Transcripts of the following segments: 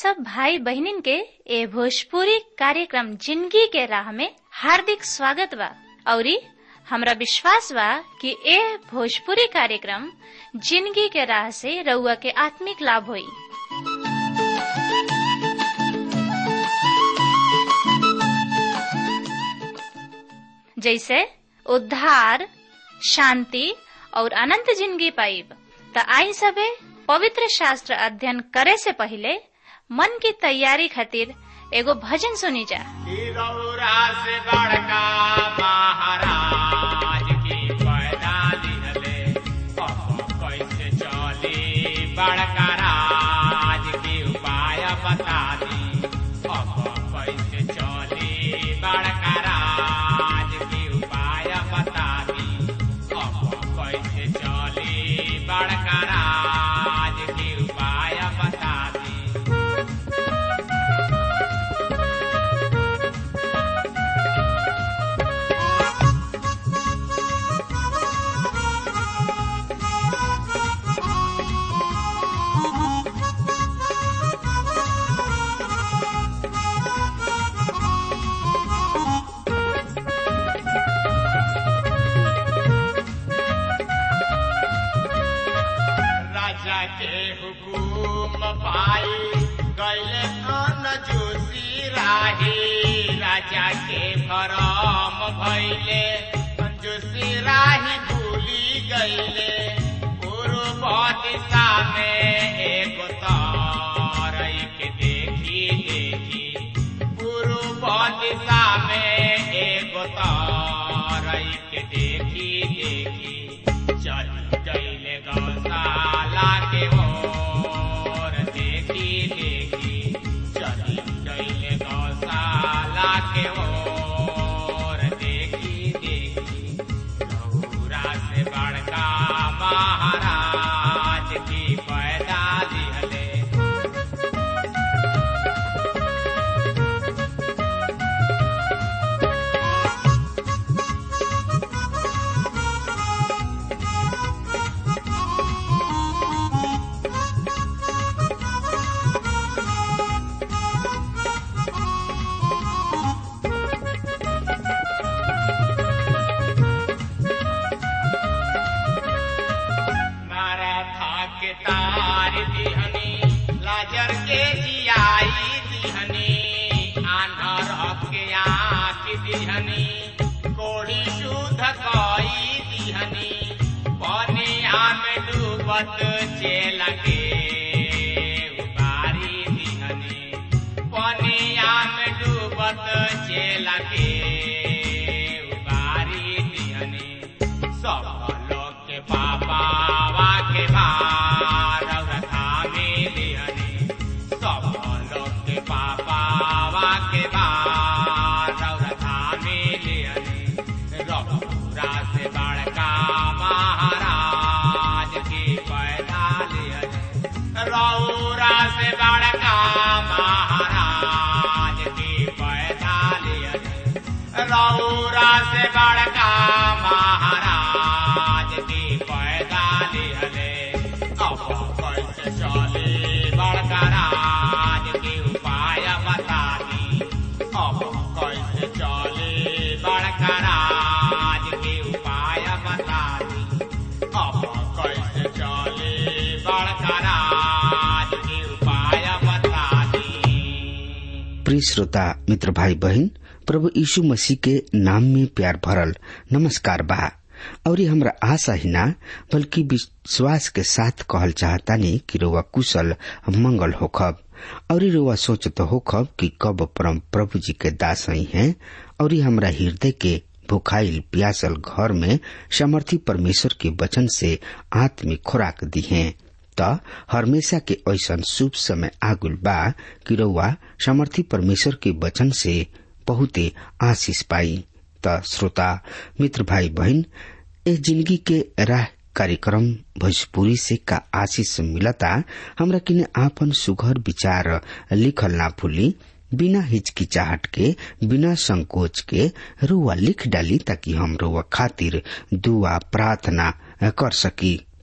सब भाई बहनिन के ए भोजपुरी कार्यक्रम जिंदगी के राह में हार्दिक स्वागत बा औरी हमरा विश्वास बा कि ए भोजपुरी कार्यक्रम जिंदगी के राह से रउआ के आत्मिक लाभ होई जैसे उद्धार शांति और अनंत जिंदगी पाइब त आई सबे पवित्र शास्त्र अध्ययन करे से पहले मन की तैयारी खातिर एगो भजन सुनी जा से बड़का महाराज की पैदा दिहले अब कैसे चली बड़का राज की उपाय बता दी अब कैसे चली बड़का राज की उपाय बता दी अब कैसे चली बड़का राज की उपाय बता दी राजा के हुकुम पाई गैले कन जोशी राही राजा के भरम भैले जोशी राही भूली गैले पूर्व दिशा में एक तारई के देखी देखी पूर्व दिशा में एक तारई के देखी देखी चल गईले गौशाला के ओर देखी देखी चल गईले गौशाला के ओर देखी देखी गौरा से बड़का महाराज की पैदा दिहले मारा के तार दिहनी लाजर के जियाई दिहनी आन्हर के आँख दिहनी कोड़ी शुद्ध कई दिहनी पनिया में डूबत चेल के उबारी दिहनी पनिया में डूबत चेल के उबारी दिहनी सब लोग के पापा के भार थामे दिहनी सब लोग के पापा के भार थामे दिहनी रघुरा से बड़का महाराज की पैदा लिहनी रौरा से बड़का महाराज की पैदा लिहनी रौरा से बड़का महाराज की पैदा लिहले अब कैसे चले बड़का राज की उपाय बता दी अब कैसे चले बड़का राज की उपाय बता दी अब कैसे चले बड़का राज की उपाय बता दी प्रिय श्रोता मित्र भाई बहन प्रभु यीशु मसीह के नाम में प्यार भरल नमस्कार बा और ये हमरा आशा ही ना बल्कि विश्वास के साथ कहल चाहतानी कि रोवा कुशल मंगल होखब और ये रोवा सोचत होखब कि कब परम प्रभु जी के दास ही हैं और ये हमरा हृदय के भुखाइल प्यासल घर में समर्थी परमेश्वर के वचन से आत्मिक खुराक दी हैं त हमेशा के ऐसन शुभ समय आगुल बा कि रउआ समर्थी परमेश्वर के वचन से बहुते आशीष पाई त श्रोता मित्र भाई बहन ए जिंदगी के राह कार्यक्रम भोजपुरी से का आशीष मिलता हमरा किने आपन सुघर विचार लिखल ना भूली बिना हिचकिचाहट के बिना संकोच के रुआ लिख डाली ताकि हम रुआ खातिर दुआ प्रार्थना कर सकी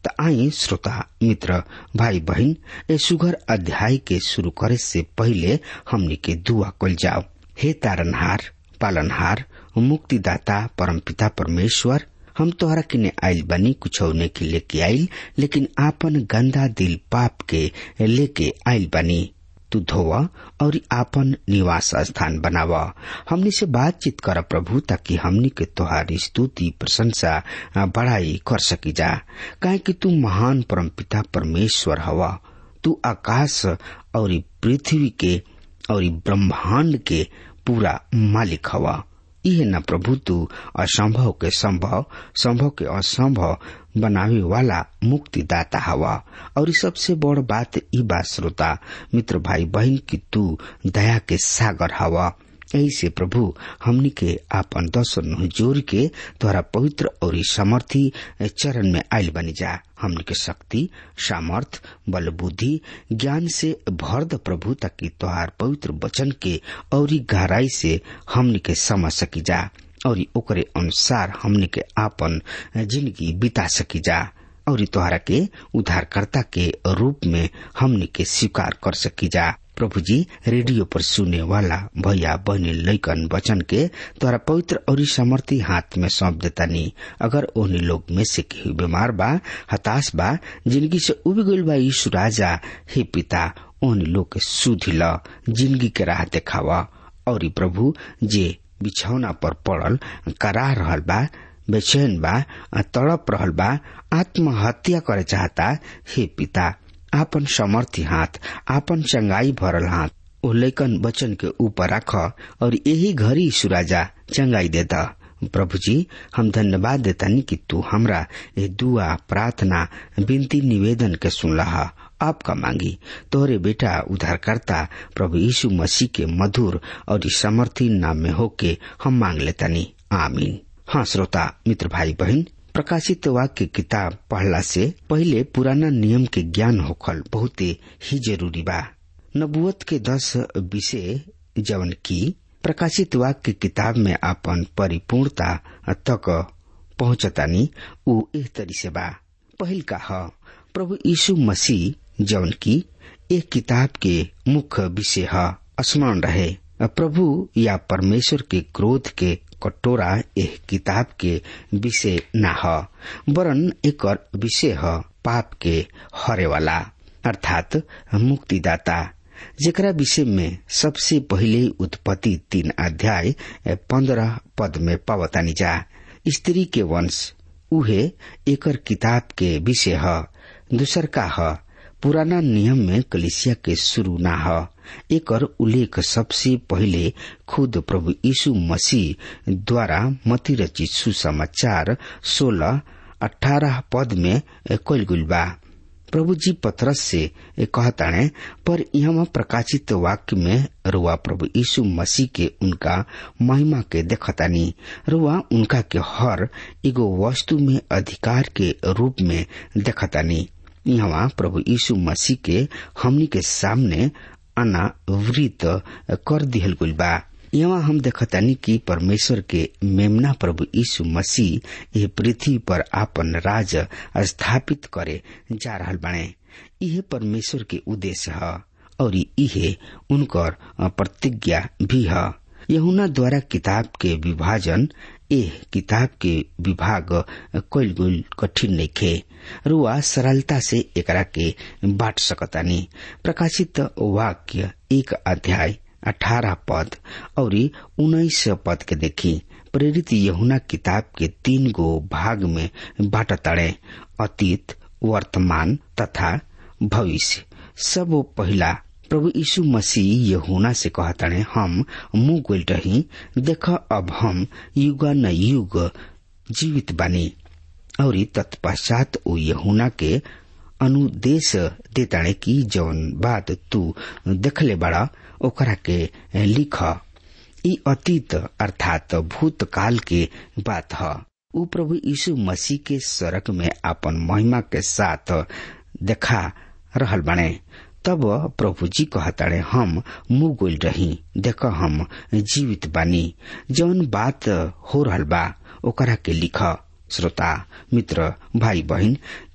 त आई श्रोता मित्र भाई बहन ए सुगर अध्याय के शुरू करे से पहले हमनी के दुआ कल जाओ हे तारनहार पालनहार मुक्तिदाता परमपिता परमेश्वर हम तोहरा किने आइल बनी कुछ के लेके आइल लेकिन आपन गंदा दिल पाप के लेके आइल बनी तू धोवा और आपन निवास स्थान बनावा हमनी से बातचीत कर प्रभु ताकि हमनी के तोहारी स्तुति प्रशंसा बड़ाई कर सकी जा काहे कि तू महान परमपिता परमेश्वर हवा तू आकाश और पृथ्वी के और ब्रह्मांड के पूरा मालिक हवा इहे न प्रभु तू असंभव के संभव संभव के असंभव बनावे वाला मुक्तिदाता हवा और सबसे बड़ बात ई बात श्रोता मित्र भाई बहन की तू दया के सागर हवा ऐसे प्रभु हमनी के आपन दर्शन जोर के तोहरा पवित्र और समर्थी चरण में आयल बनी जा हमनी के शक्ति सामर्थ बल बुद्धि ज्ञान से भर द प्रभु ताकि तोहार पवित्र वचन के और गहराई से हमनी के समझ सकी जा और ओकरे अनुसार हमनी के आपन जिंदगी बिता सकी जा और तोहरा के उद्धारकर्ता के रूप में हमनी के स्वीकार कर सकी जा प्रभु जी रेडियो पर सुने वाला भैया बहनी लैकन वचन के तोरा पवित्र और समर्थी हाथ में सौंप देता नी अगर ओहनी लोग में से केहू बीमार बा हताश बा जिंदगी से उब गईल बा यीशु राजा हे पिता ओहनी लोग के सुधी ल जिंदगी के राह देखावा और प्रभु जे बिछौना पर पड़ल करा रहल बा बेचैन बा तड़प रहल बा आत्महत्या करे चाहता हे पिता आपन समर्थी हाथ आपन चंगाई भरल हाथ ओ लैकन वचन के ऊपर रख और यही घड़ी सुराजा चंगाई देता प्रभु जी हम धन्यवाद देतानी कि तू हमरा ये दुआ प्रार्थना विनती निवेदन के सुनला आपका मांगी तोहरे बेटा उद्धारकर्ता प्रभु यीशु मसीह के मधुर और समर्थी नाम में होके हम मांग लेतानी आमीन हाँ श्रोता मित्र भाई बहन प्रकाशित वाक्य किताब पढ़ला से पहले पुराना नियम के ज्ञान होखल बहुते ही जरूरी बा नबुअत के दस विषय जवन की प्रकाशित वाक्य किताब में अपन परिपूर्णता तक पहुंचतानी उ एह तरी से बा पहिल का ह प्रभु यीशु मसीह जवन की एक किताब के मुख्य विषय ह स्मरण रहे प्रभु या परमेश्वर के क्रोध के कटोरा एह किताब के विषय न ह वरन एक विषय ह पाप के हरे वाला अर्थात मुक्तिदाता जेकरा विषय में सबसे पहिले उत्पत्ति तीन अध्याय पंद्रह पद में पावतानी जा स्त्री के वंश उहे एकर किताब के विषय ह दूसर का ह पुराना नियम में कलिसिया के शुरू न ह एकर उल्लेख सबसे पहिले खुद प्रभु यीशु मसीह द्वारा मती रचित सुसमाचार सोलह अठारह पद में कल गुल बा प्रभु जी पथरस से कहताणे पर यहाँ प्रकाशित वाक्य में रुआ प्रभु यीशु मसीह के उनका महिमा के देखतानी रुआ उनका के हर एगो वस्तु में अधिकार के रूप में देखतानी यहाँ प्रभु यीशु मसीह के हमनी के सामने अनावृत कर दिहल गुल बा यहाँ हम देखतानी कि परमेश्वर के मेमना प्रभु यीशु मसीह ये पृथ्वी पर आपन राज स्थापित करे जा रहल बने यह परमेश्वर के उद्देश्य है और इहे उनकर प्रतिज्ञा भी है यहुना द्वारा किताब के विभाजन एह किताब के विभाग कैल गुल कठिन नइखे रुआ सरलता से एकरा के बांट सकतानी प्रकाशित वाक्य एक अध्याय अठारह पद और उन्नीस पद के देखी प्रेरित यहुना किताब के तीन गो भाग में बाटताड़े अतीत वर्तमान तथा भविष्य सब पहला प्रभु यीशु मसीह यहुना से कहताड़े हम मुंह गोल रही देख अब हम युग न युग जीवित बानी और तत्पश्चात ओ यहुना के अनुदेश देताड़े की जौन बात तू देखले बड़ा ओकरा के लिख ई अतीत अर्थात भूतकाल के बात ह उ प्रभु यीशु मसीह के सड़क में अपन महिमा के साथ देखा रहल बने तब प्रभु जी कहताड़े हम मुंह गोल रही देख हम जीवित बानी जौन बात हो रहल बा ओकरा के लिख श्रोता मित्र भाई बहन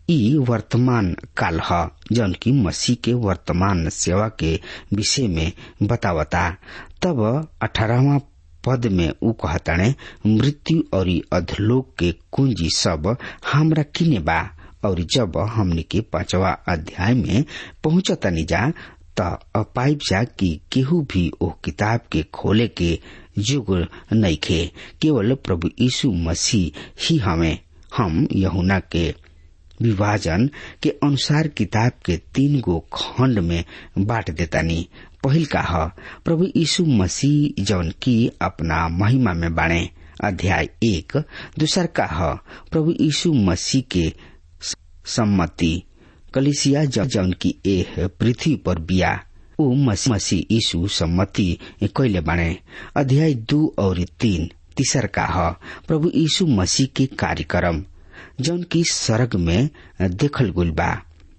ई वर्तमान काल ह जौन की मसीह के वर्तमान सेवा के विषय में बतावता तब अठारहवा पद में ऊ कहताणे मृत्यु और अधलोक के कुंजी सब हमरा किने बा और जब हमने के पांचवा अध्याय में पहुंचतनी जा त पाइप जा कि केहू भी ओ किताब के खोले के युग नइखे केवल प्रभु यीशु मसीह ही हमें हम यहुना के विभाजन के अनुसार किताब के तीन गो खंड में बांट देतानी पहिल का ह प्रभु यीशु मसीह जौन की अपना महिमा में बाणे अध्याय एक दूसर का ह प्रभु यीशु मसीह के सम्मति कलिसिया जौन की एह पृथ्वी पर बिया ऊ मसीह यीशु सम्मति कैले बाणे अध्याय दू और तीन तीसर का ह प्रभु यीशु मसीह के कार्यक्रम जौन की सरग में देखल गुल बा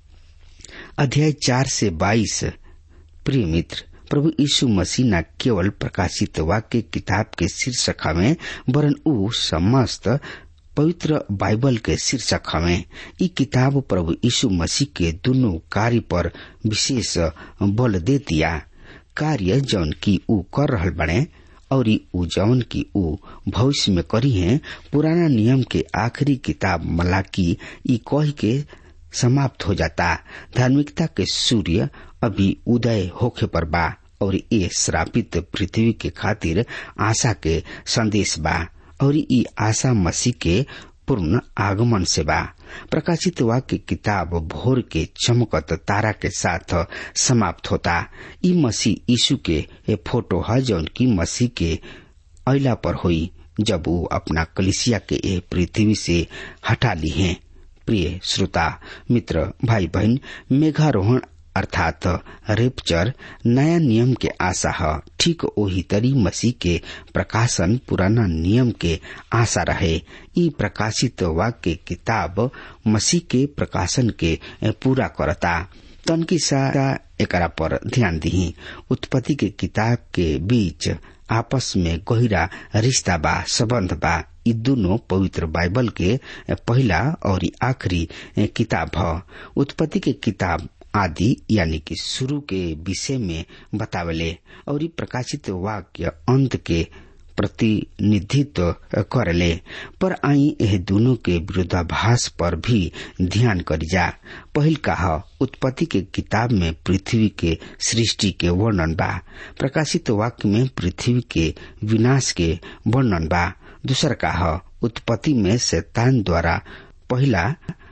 अध्याय चार से बाईस प्रिय मित्र प्रभु यीशु मसीह न केवल प्रकाशित वाक्य किताब के शीर्षक हमें वरन ऊ समस्त पवित्र बाइबल के शीर्षक हमें ई किताब प्रभु यीशु मसीह के दोनों कार्य पर विशेष बल दे दिया कार्य जौन की ऊ कर रहल बने और ऊ जौन की ऊ भविष्य में करी है पुराना नियम के आखिरी किताब मलाकी ई कह के समाप्त हो जाता धार्मिकता के सूर्य अभी उदय होखे पर बा और ये श्रापित पृथ्वी के खातिर आशा के संदेश बा और ई आशा मसीह के पूर्ण आगमन से बा प्रकाशित वाक्य किताब भोर के चमकत तारा के साथ समाप्त होता ई मसीह यीशु के ए फोटो है जौन की मसीह के अला पर हुई जब वो अपना कलिसिया के ए पृथ्वी से हटा ली है प्रिय श्रोता मित्र भाई बहन मेघारोहण अर्थात रेपचर नया नियम के आशा है ठीक वही तरी मसीह के प्रकाशन पुराना नियम के आशा रहे ई प्रकाशित वाक्य किताब मसीह के प्रकाशन के पूरा करता तनकी सारा एकरा पर ध्यान दी उत्पत्ति के किताब के बीच आपस में गहिरा रिश्ता बा संबंध बा ई दोनों पवित्र बाइबल के पहला और आखिरी किताब है उत्पत्ति के किताब आदि यानी कि शुरू के विषय में बतावले और प्रकाशित वाक्य अंत के प्रतिनिधित्व करले पर आई यह दोनों के विरोधाभास पर भी ध्यान करी जा पहिल कहा उत्पत्ति के किताब में पृथ्वी के सृष्टि के वर्णन बा प्रकाशित वाक्य में पृथ्वी के विनाश के वर्णन बा दूसर कहा उत्पत्ति में शैतान द्वारा पहला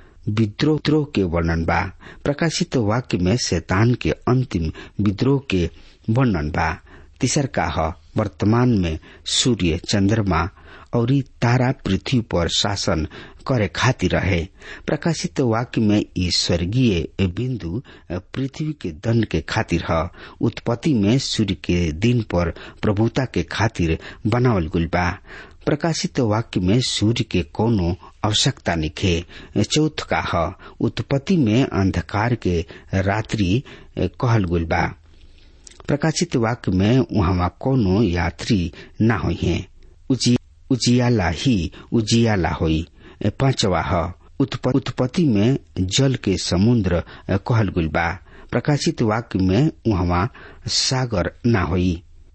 विद्रोह के वर्णन बा प्रकाशित वाक्य में शैतान के अंतिम विद्रोह के वर्णन बा तीसर का वर्तमान में सूर्य चंद्रमा और तारा पृथ्वी पर शासन करे खातिर रहे प्रकाशित वाक्य में ई स्वर्गीय बिंदु पृथ्वी के दंड के खातिर है उत्पत्ति में सूर्य के दिन पर प्रभुता के खातिर बनावल गुल बा प्रकाशित वाक्य में सूर्य के कोनो आवश्यकता निखे चौथ का ह उत्पत्ति में अंधकार के रात्रि कहल गुल बा प्रकाशित वाक्य में वहां कोनो यात्री न हो उजियाला ही उजियाला होई पांचवा ह उत्पत्ति में जल के समुद्र कहल गुल बा प्रकाशित वाक्य में वहां सागर न होई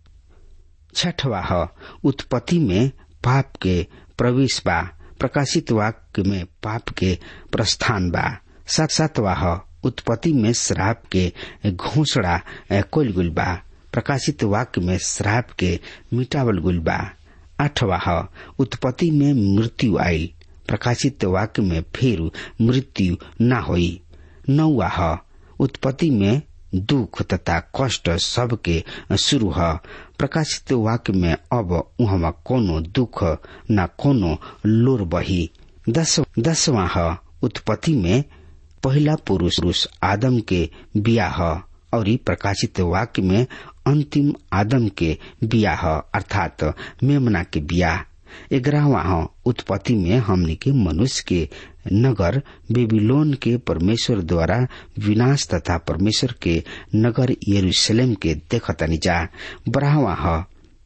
छठवा ह उत्पत्ति में पाप के प्रवेश बा प्रकाशित वाक्य में पाप के प्रस्थान बा सात सातवा ह उत्पत्ति में श्राप के घोषणा कोल गुल बा प्रकाशित वाक्य में श्राप के मिटावल गुल बा आठवा ह उत्पत्ति में मृत्यु आयल प्रकाशित वाक्य में फिर मृत्यु न होई नौवा ह उत्पत्ति में दुख तथा कष्ट सबके शुरू है प्रकाशित वाक्य में अब वहां कोनो दुख न कोनो लोर बही दस दसवा है उत्पत्ति में पहला पुरुष पुरुष आदम के बियाह और प्रकाशित वाक्य में अंतिम आदम के बियाह अर्थात मेमना के बियाह ग्यारहवा उत्पत्ति में हमने के मनुष्य के नगर बेबीलोन के परमेश्वर द्वारा विनाश तथा परमेश्वर के नगर यरूशलेम के देखतनी जा बारहवा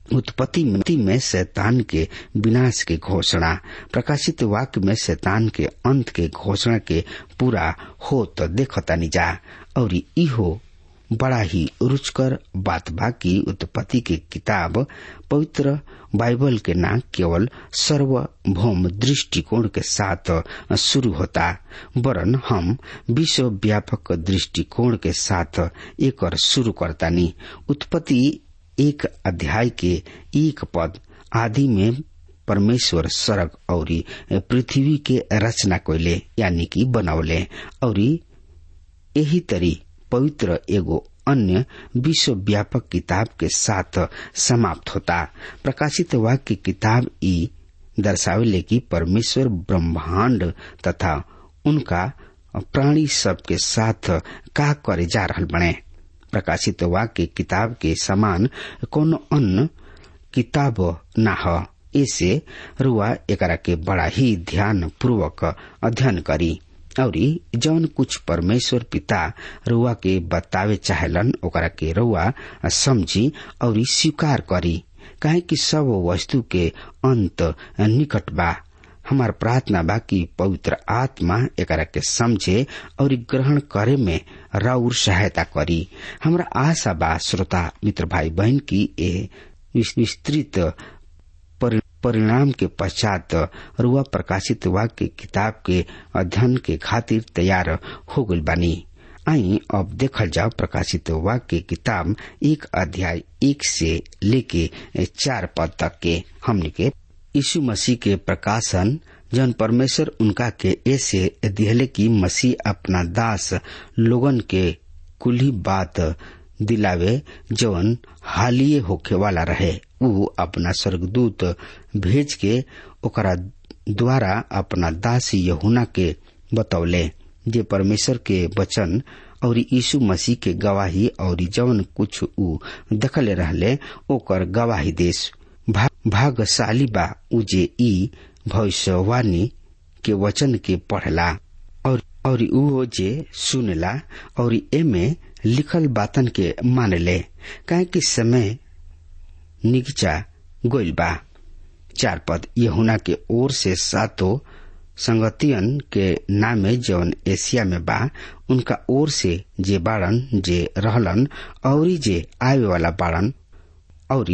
उत्पत्ति में शैतान के विनाश के घोषणा प्रकाशित वाक्य में शैतान के अंत के घोषणा के पूरा हो तो देखतानी जा और इहो बड़ा ही रुचकर बात बा की उत्पत्ति के किताब पवित्र बाइबल के ना केवल सर्वभौम दृष्टिकोण के साथ शुरू होता वरन हम विश्व व्यापक दृष्टिकोण के साथ एक और शुरू करतानी उत्पत्ति एक अध्याय के एक पद आदि में परमेश्वर सड़क और पृथ्वी के रचना कोयले यानी कि बनौले और यही तरी पवित्र एगो अन्य विश्व व्यापक किताब के साथ समाप्त होता प्रकाशित वाक्य किताब ई दर्शावेले कि परमेश्वर ब्रह्मांड तथा उनका प्राणी सब के साथ का करे जा रहा बने प्रकाशित वाक्य किताब के समान कोनो अन्य किताब न हो ऐसे रुआ एकरा के बड़ा ही ध्यान पूर्वक अध्ययन करी और जौन कुछ परमेश्वर पिता रुआ के बतावे चाहेलन ओकरा के रुआ समझी और स्वीकार करी काहे कि सब वस्तु के अंत निकट बा हमार प्रार्थना बा कि पवित्र आत्मा एकरा के समझे और ग्रहण करे में राउर सहायता करी हमरा आशा बा श्रोता मित्र भाई बहन की ए विस्तृत परिणाम के पश्चात रुआ प्रकाशित वाक्य किताब के अध्ययन के खातिर तैयार हो गई बानी आई अब देखल जाओ प्रकाशित वाक्य किताब एक अध्याय एक से लेके चार पद तक के हमने के यीशु मसीह के प्रकाशन जन परमेश्वर उनका के ऐसे दिहले की मसीह अपना दास लोगन के कुली बात दिलावे जवन हालिये होखे वाला रहे उ अपना स्वर्गदूत भेज के ओकरा द्वारा अपना दास यहुना के बतौले जे परमेश्वर के वचन और यीशु मसीह के गवाही और जवन कुछ उ दखले रहले ओकर गवाही देश भागशाली बा उ जे ई भविष्यवाणी के वचन के पढ़ला और और उ जे सुनला और एमे लिखल बातन के मानले काहे कि समय निगचा गोइल बा चार पद यहुना के ओर से सातो संगतियन के नामे जौन एशिया में बा उनका ओर से जे बाड़न जे रहलन और जे आवे वाला बाड़न और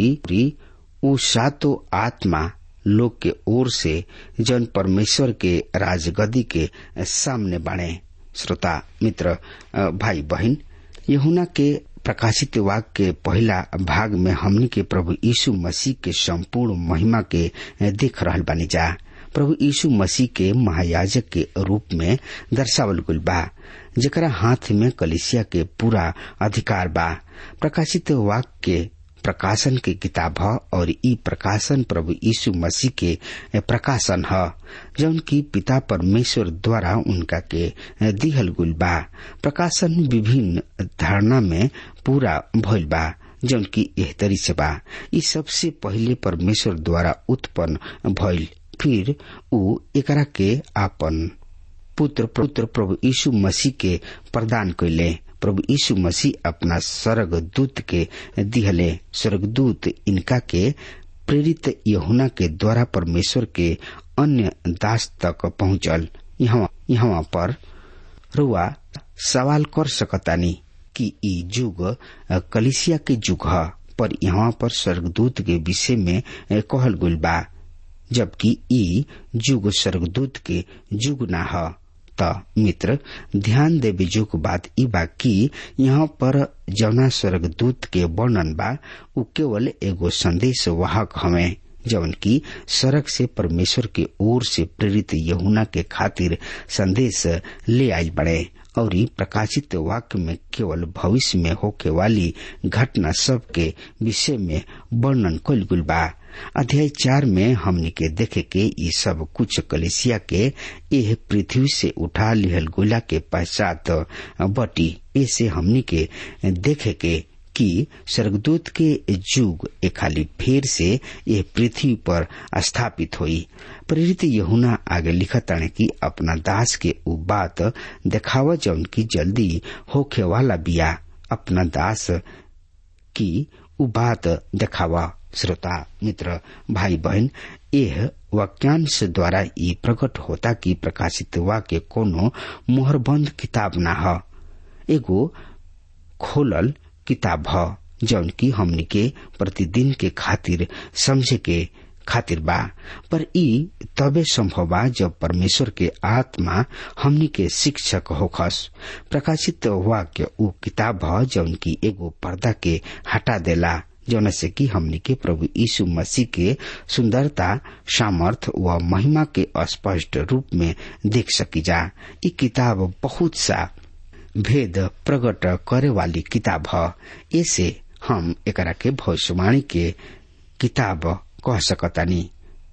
उ सातो आत्मा लोग के ओर से जन परमेश्वर के राजगदी के सामने बाणे श्रोता मित्र भाई बहन यहुना के प्रकाशित वाक्य के पहला भाग में हमनी के प्रभु यीशु मसीह के संपूर्ण महिमा के देख रहल बानी जा प्रभु यीशु मसीह के महायाजक के रूप में दर्शावल गुल बा जेकरा हाथ में कलिसिया के पूरा अधिकार बा प्रकाशित वाक्य के प्रकाशन के किताब ह और ई प्रकाशन प्रभु यीशु मसीह के प्रकाशन ह जौन की पिता परमेश्वर द्वारा उनका के दिहल गुल बा प्रकाशन विभिन्न धारणा में पूरा भइल बा जौन की एहतरी से बा ई सबसे पहले परमेश्वर द्वारा उत्पन्न भइल फिर उ एकरा के आपन पुत्र पुत्र प्रभु यीशु मसीह के प्रदान कैले प्रभु यीशु मसीह अपना स्वर्ग दूत के दिहले स्वर्गदूत इनका के प्रेरित यहुना के द्वारा परमेश्वर के अन्य दास तक पहुंचल यहाँ यहाँ पर रुआ सवाल कर सकतानी कि ई युग कलिसिया के युग ह पर यहाँ पर स्वर्गदूत के विषय में कहल गुल बा जबकि ई युग स्वर्गदूत के युग ना ह त मित्र ध्यान देवे जोग बात ई बा कि यहाँ पर जौना स्वर्गदूत के वर्णन बा उ केवल एगो संदेश वाहक हवे जवन की सड़क से परमेश्वर के ओर से प्रेरित यहुना के खातिर संदेश ले आई बड़े और प्रकाशित वाक्य में केवल भविष्य में होके वाली घटना सब के विषय में वर्णन कल गुल बा अध्याय चार में हमने के देखे के ये सब कुछ कलेसिया के यह पृथ्वी से उठा लिहल गोला के पश्चात बटी ऐसे हमने के देखे के कि स्वर्गदूत के युग एक खाली फेर से यह पृथ्वी पर स्थापित हुई प्रेरित यहुना आगे लिखताने कि अपना दास के उ बात देखाव जौन की जल्दी होखे वाला बिया अपना दास की उ बात देखावा श्रोता मित्र भाई बहन यह वाक्यांश द्वारा ये प्रकट होता कि प्रकाशित वाक्य कोनो मोहरबंद किताब ना ह एगो खोलल किताब ह जौन की हमनी के प्रतिदिन के खातिर समझे के खातिर बा पर ई तबे संभव बा जब परमेश्वर के आत्मा हमनी के शिक्षक होखस प्रकाशित वाक्य उ किताब ह जौन की एगो पर्दा के हटा देला जौन से कि हमनी के प्रभु यीशु मसीह के सुंदरता सामर्थ व महिमा के स्पष्ट रूप में देख सकी जा ई किताब बहुत सा भेद प्रकट करे वाली किताब ह ऐसे हम एकरा के भविष्यवाणी के किताब कह सकतानी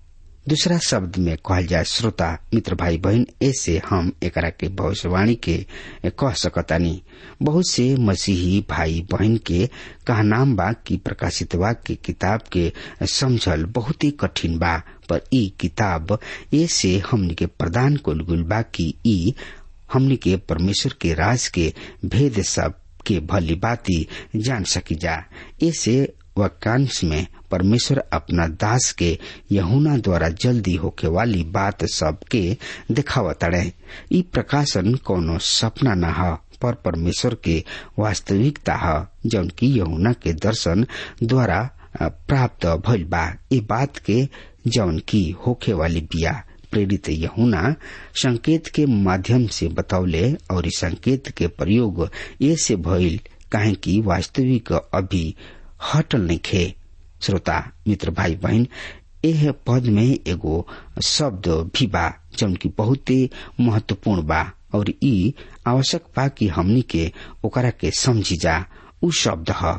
दूसरा शब्द में कहल जाए श्रोता मित्र भाई बहन ऐसे हम एकरा के भविष्यवाणी के कह सकतानी बहुत से मसीही भाई बहन के कहनाम बा कि प्रकाशित वाक्य किताब के समझल बहुत ही कठिन बा पर ई किताब ऐसे हमनी के प्रदान कुल गुल बा कि ई हमनी के परमेश्वर के राज के भेद सब के भली बाती जान सकी जा ऐसे वाक्यांश में परमेश्वर अपना दास के यहुना द्वारा जल्दी होके वाली बात सब के दिखावतड़े ई प्रकाशन कोनो सपना न ह पर परमेश्वर के वास्तविकता ह जौन की यहुना के दर्शन द्वारा प्राप्त भइल बा ये बात के जौन की होखे वाली बिया प्रेरित यहुना संकेत के माध्यम से बतौले और इस संकेत के प्रयोग ये से भइल काहे की वास्तविक अभी हटल नइखे श्रोता मित्र भाई बहन एह पद में एगो शब्द भी बा जौन की बहुते महत्वपूर्ण बा और ई आवश्यक बा कि हमनी के ओकरा के समझी जा उ शब्द ह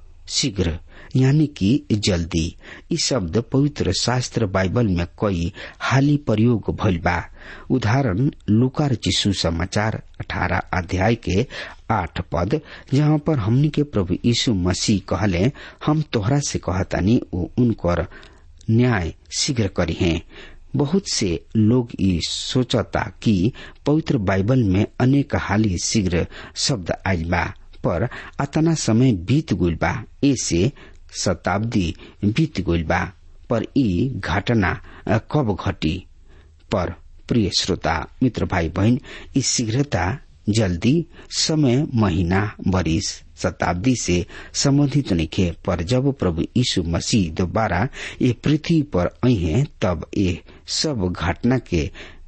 शीघ्र यानी कि जल्दी ई शब्द पवित्र शास्त्र बाइबल में कई हाली प्रयोग भइल बा उदाहरण लुकार चिशु समाचार अठारह अध्याय के आठ पद जहाँ पर हमनी के प्रभु यीशु मसीह कहले हम तोहरा से कहतानी वो उनकर न्याय शीघ्र करी हैं बहुत से लोग ई सोचता कि पवित्र बाइबल में अनेक हाली शीघ्र शब्द आयल बा पर अतना समय बीत गइल बा ऐसे शताब्दी बीत गइल बा पर ई घटना कब घटी पर प्रिय श्रोता मित्र भाई बहन ई शीघ्रता जल्दी समय महीना बरिस शताब्दी से संबंधित नइखे पर जब प्रभु यीशु मसीह दोबारा ये पृथ्वी पर अहे तब ये सब घटना के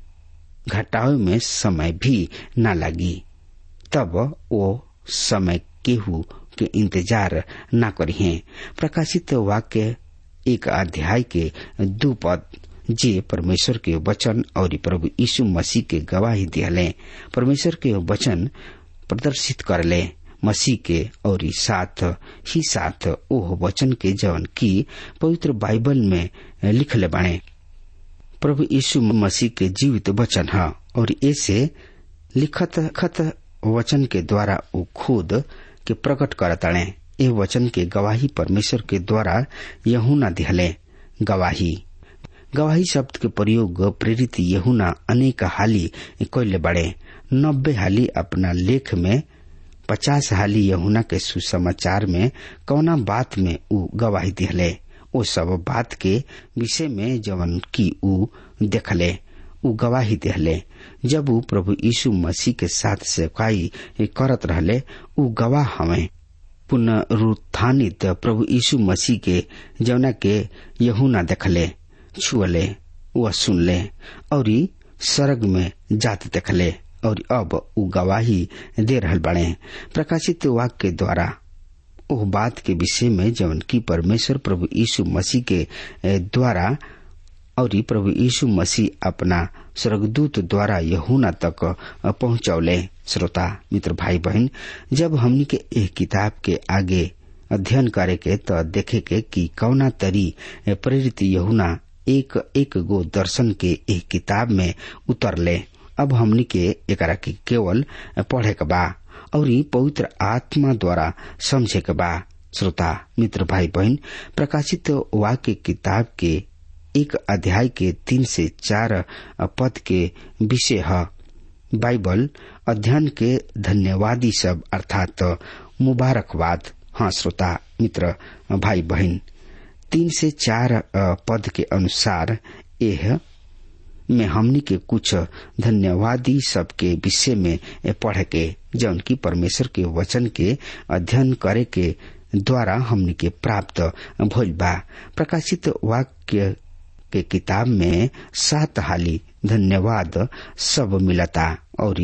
घटावे में समय भी न लगी तब वो समय केहू के इंतजार न करिए प्रकाशित वाक्य एक अध्याय के दू पद जे परमेश्वर के वचन और प्रभु यीशु मसीह के गवाही दिहले परमेश्वर के वचन प्रदर्शित करले मसीह के और साथ ही साथ ओह वचन के जवन की पवित्र बाइबल में लिखले बने प्रभु यीशु मसीह के जीवित वचन है और ऐसे लिखत खत वचन के द्वारा वो खुद के प्रकट करताड़े ए वचन के गवाही परमेश्वर के द्वारा यहूना दिहले गवाही गवाही शब्द के प्रयोग प्रेरित यहुना अनेक हाली कैले बड़े नब्बे हाली अपना लेख में पचास हाली यहुना के सुसमाचार में कौना बात में उ गवाही दिहले ओ सब बात के विषय में जवन की उ देखले उ गवाही दिहले जब उ प्रभु यीशु मसीह के साथ सेवकाई करत रहले उ गवाह हमें पुनरुत्थानित प्रभु यीशु मसीह के जवना के यहुना देखले छुअले व सुनले और सरग में जात देखले और अब उ गवाही दे रहल बड़े प्रकाशित वाक्य के द्वारा ओह बात के विषय में जवन की परमेश्वर प्रभु यीशु मसीह के द्वारा और प्रभु यीशु मसीह अपना स्वर्गदूत द्वारा यहूना तक पहुंचौले श्रोता मित्र भाई बहन जब हमनी के एक किताब के आगे अध्ययन करे के तो देखे के कि कौना तरी प्रेरित यहुना एक एक गो दर्शन के एक किताब में उतरले अब हमनी के एकरा के केवल पढ़े के बा और पवित्र आत्मा द्वारा समझे के बा श्रोता मित्र भाई बहन प्रकाशित वाक्य किताब के एक अध्याय के तीन से चार पद के विषय है बाइबल अध्ययन के धन्यवादी सब अर्थात मुबारकबाद हाँ श्रोता मित्र भाई बहन तीन से चार अ, पद के अनुसार यह में हमनी के कुछ धन्यवादी सबके विषय में पढ़ के जौन की परमेश्वर के वचन के अध्ययन करे के द्वारा हमनी के प्राप्त भइल बा प्रकाशित वाक्य के किताब में सात हाली धन्यवाद सब मिलता और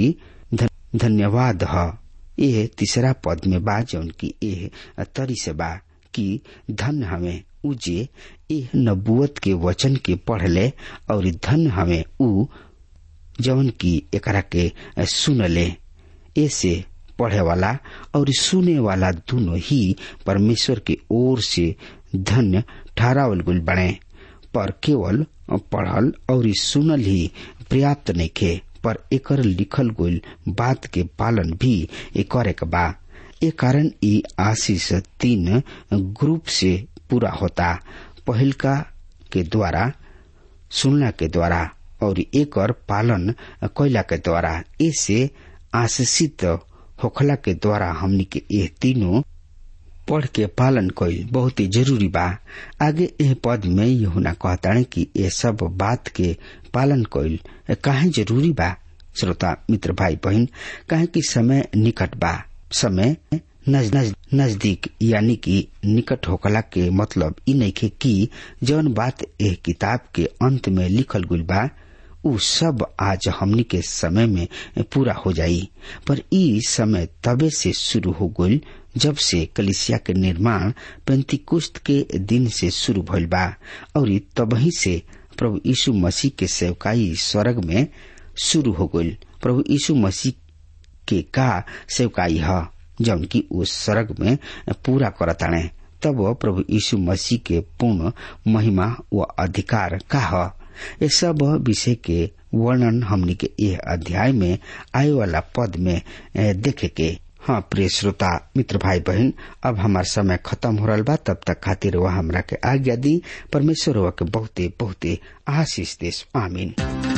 धन्यवाद ह यह तीसरा पद में बा जौन की एह तरी से बा कि धन हमें उजे एह नबुवत के वचन के पढ़ ले और धन हमें उ जौन की एकरा के सुन ले ऐसे पढ़े वाला और सुने वाला दोनों ही परमेश्वर के ओर से धन्य ठहरावल गुल बने पर केवल पढ़ल और सुनल ही पर्याप्त नइखे पर एकर लिखल गइल बात के पालन भी करे के बा ए कारण ई आशीष तीन ग्रुप से पूरा होता पहिलका के द्वारा सुनला के द्वारा और एकर पालन कैला के द्वारा ऐसे आशीषित होखला के द्वारा हमनी के ये तीनों पढ़ के पालन कईल बहुत ही जरूरी बा आगे एह पद में यहुना कहताणे कि ये सब बात के पालन कईल काहे जरूरी बा श्रोता मित्र भाई बहन काहे कि समय निकट बा समय नज, नज, नजदीक यानी कि निकट होकला के मतलब ई नइखे कि जौन बात एह किताब के अंत में लिखल गुल बा उ सब आज हमनी के समय में पूरा हो जाई पर ई समय तबे से शुरू हो गईल जब से कलिसिया के निर्माण पेंतिकुस्त के दिन से शुरू भइल बा और तबही से प्रभु यीशु मसीह के सेवकाई स्वर्ग में शुरू हो गईल प्रभु यीशु मसीह के का सेवकाई ह जौन की उस स्वर्ग में पूरा करताणे तब प्रभु यीशु मसीह के पूर्ण महिमा व अधिकार का ह ये सब विषय के वर्णन हमनी के यह अध्याय में आए वाला पद में देखे के हाँ प्रिय श्रोता मित्र भाई बहन अब हमार समय खत्म हो रहा बा तब तक खातिर वह हमरा के आज्ञा दी परमेश्वर वह के बहुते बहुते आशीष देश आमीन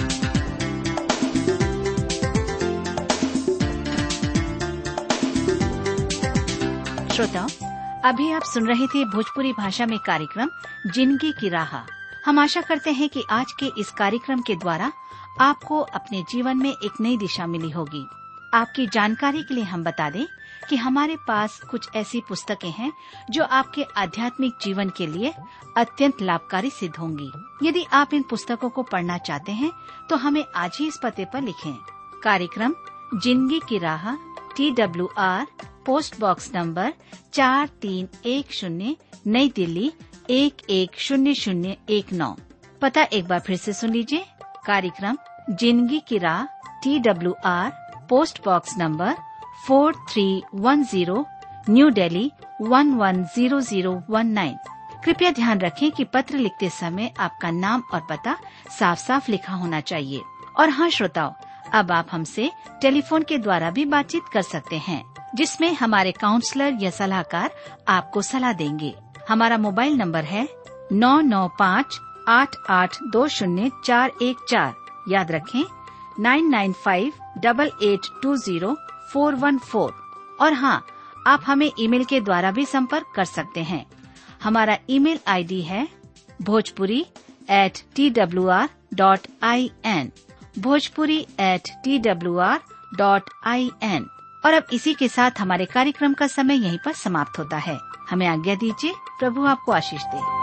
श्रोताओं अभी आप सुन रहे थे भोजपुरी भाषा में कार्यक्रम जिंदगी की राह हम आशा करते हैं कि आज के इस कार्यक्रम के द्वारा आपको अपने जीवन में एक नई दिशा मिली होगी आपकी जानकारी के लिए हम बता दें कि हमारे पास कुछ ऐसी पुस्तकें हैं जो आपके आध्यात्मिक जीवन के लिए अत्यंत लाभकारी सिद्ध होंगी यदि आप इन पुस्तकों को पढ़ना चाहते हैं तो हमें आज ही इस पते पर लिखें कार्यक्रम जिंदगी की राह T W R post box number चार तीन एक शून्य नई दिल्ली एक एक शून्य शून्य एक नौ पता एक बार फिर से सुन लीजिए कार्यक्रम जिंदगी की राह T W R post box number four three one zero new Delhi one one zero zero one nine कृपया ध्यान रखें कि पत्र लिखते समय आपका नाम और पता साफ साफ लिखा होना चाहिए और हाँ श्रोताओं अब आप हमसे टेलीफोन के द्वारा भी बातचीत कर सकते हैं जिसमें हमारे काउंसलर या सलाहकार आपको सलाह देंगे हमारा मोबाइल नंबर है नौ नौ पाँच आठ आठ दो शून्य चार एक चार याद रखें nine nine five double eight two zero four one four और हाँ आप हमें ईमेल के द्वारा भी संपर्क कर सकते हैं हमारा ईमेल आईडी है Bhojpuri at T W R dot I N Bhojpuri at T W R dot I N और अब इसी के साथ हमारे कार्यक्रम का समय यहीं पर समाप्त होता है हमें आज्ञा दीजिए प्रभु आपको आशीष दे